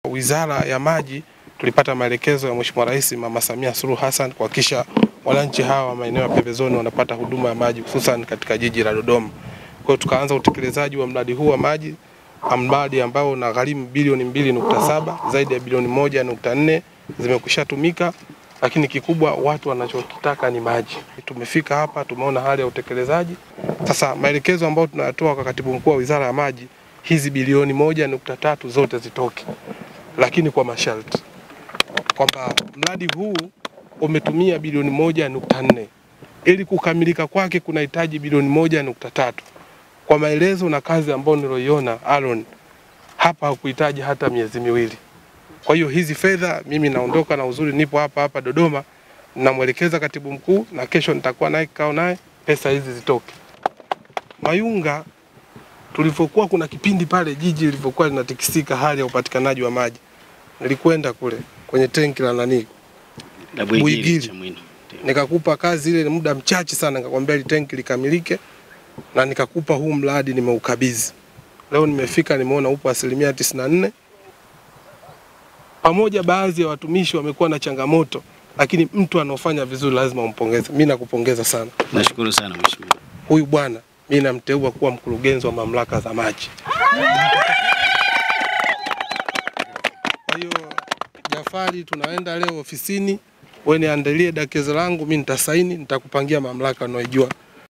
Wizara ya Maji tulipata maelekezo ya Mheshimiwa Rais Mama Samia Suluhu Hassan kuhakikisha wananchi hawa wa maeneo ya pembezoni wanapata huduma ya maji hususan katika jiji la Dodoma. Kwa hiyo tukaanza utekelezaji wa mradi huu wa maji, mradi ambao una gharimu bilioni mbili nukta saba zaidi ya bilioni moja nukta nne zimekwisha tumika, lakini kikubwa watu wanachokitaka ni maji. Tumefika hapa, tumeona hali ya utekelezaji. Sasa maelekezo ambayo tunayatoa kwa katibu mkuu wa Wizara ya Maji, hizi bilioni moja nukta tatu zote zitoke, lakini kwa masharti kwamba mradi huu umetumia bilioni moja nukta nne ili kukamilika kwake kunahitaji bilioni moja nukta tatu kwa maelezo na kazi ambayo niloiona Aaron hapa hakuhitaji hata miezi miwili. Kwa hiyo hizi fedha mimi naondoka na uzuri, nipo hapa hapa Dodoma, namwelekeza katibu mkuu na kesho nitakuwa naye kikao naye, pesa hizi zitoke. Mayunga tulivyokuwa, kuna kipindi pale jiji lilivyokuwa linatikisika, hali ya upatikanaji wa maji, nilikwenda kule kwenye tenki la nani La Buigiri, Buigiri. Chamwino. Ndio. nikakupa kazi ile muda mchache sana, nikakwambia ile tenki likamilike, na nikakupa huu mradi nimeukabidhi. Leo nimefika nimeona upo asilimia tisini na nne. Pamoja baadhi ya watumishi wamekuwa na changamoto, lakini mtu anaofanya vizuri lazima umpongeze. Mimi nakupongeza sana. Nashukuru sana mheshimiwa. Huyu bwana mimi namteua kuwa mkurugenzi wa mamlaka za maji. Kwa hiyo Jafari, tunaenda leo ofisini, wewe niandalie dakezo langu, mimi nitasaini, nitakupangia mamlaka unaojua